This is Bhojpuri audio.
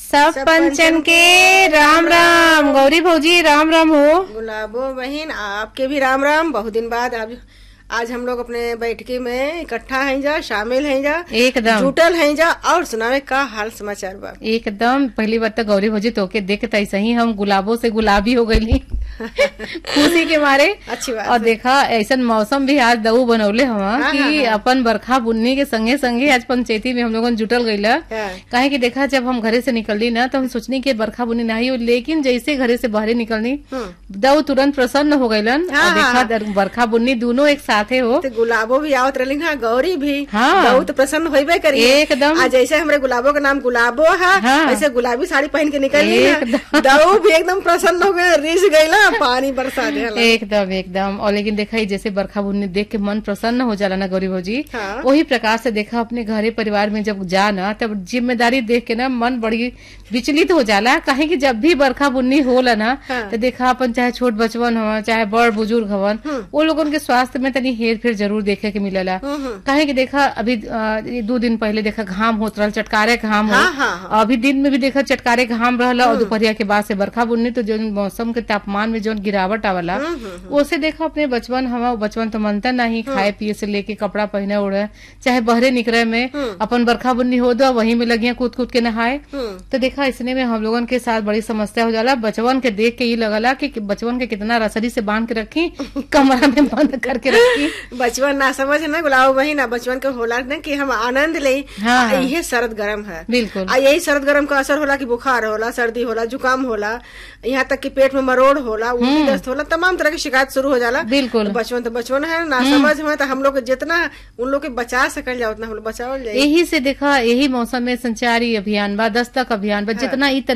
सब पंचन के राम राम गौरी भौजी राम राम हो गुलाबो बहन आपके भी राम राम बहुत दिन बाद अब आज हम लोग अपने बैठकी में इकट्ठा हैं जा शामिल हैं जा एकदम जुटल हैं जा और सुनावे का हाल समाचार बा एकदम पहली बार तो गौरी भौजी तोके देख के ऐसे ही हम गुलाबों से गुलाबी हो गई खुशी के मारे अच्छी बात और देखा ऐसा मौसम भी आज दऊ बनौले हवा हाँ, कि हाँ, हाँ। अपन बरखा बुन्नी के संगे संगे आज पंचायती में हम लोगन जुटल गईला हाँ। काहे कि देखा जब हम घरे से निकलनी ना तो हम सोचनी कि बरखा बुन्नी नहीं हो लेकिन जैसे घरे से बाहर निकलनी हम्म। दऊ तुरंत प्रसन्न हो गईलन हाँ, और देखा दर- बरखा बुन्नी दोनों एक साथे हो तो गुलाबो भी आवत रही हाँ गौरी भी हाँ। बहुत प्रसन्न होबे करी एकदम। आज जैसे हमरे गुलाबो का नाम गुलाबो है हाँ। ऐसे गुलाबी साड़ी पहन के निकल एकदम। दऊ भी एकदम प्रसन्न हो गए रिझ गई ना पानी बरसा दे एकदम एकदम और लेकिन देखा ही जैसे बरखा बुन्नी देख के मन प्रसन्न हो जाला ना गौरी भौजी हाँ। वही प्रकार से देखा अपने घरे परिवार में जब जा ना तब जिम्मेदारी देख के ना मन बड़ी विचलित हो जाला काहे कि जब भी बरखा बुन्नी होला ना हाँ। तो देखा अपन चाहे छोट बचवन हो चाहे बड़ बुजुर्ग हवन वो लोगन के स्वास्थ्य में तनी हेर फेर जरूर देखे के मिलेला काहे कि देखा अभी अ, ये दो दिन पहले देखा घाम होत रहल चटकारे घाम हो हाँ, हाँ, हाँ। अभी दिन में भी देखा चटकारे घाम रहला और दोपहरिया के बाद से बरखा बुन्नी तो जो मौसम के तापमान में जो गिरावट आवला उसे देखा अपने बचपन हवा बचपन तो मनता नहीं खाए पिए से लेके कपड़ा पहने उड़े चाहे बहरे निकले में अपन बरखा बुन्नी हो दो वहीं में लगिया कूद कूद के नहाए तो देखा इसने में हम लोगन के साथ बड़ी समस्या हो जाला बचवन के देख के ये लगला कि कि बचवन के कितना रसरी से बांध के रखी कमरा में बंद करके रखी बचपन ना समझ ना गुलाब वही ना बचपन के होला ना कि हम आनंद ले हाँ, आ, हाँ। इहे सरद गरम है बिल्कुल आ यही सरद गरम का असर होला कि बुखार होला सर्दी होला जुकाम होला यहाँ तक कि पेट में मरोड़ होला उल्टी दस्त होला तमाम तरह की शिकायत शुरू हो जाला बिल्कुल तो बचपन तो बचपन है ना समझ में तो हम लोग के जितना उन लोग के बचा सकल जाओ उतना हम लोग बचावल जाए यही से देखा यही मौसम में संचारी अभियान बा दस्तक अभियान बा जितना ई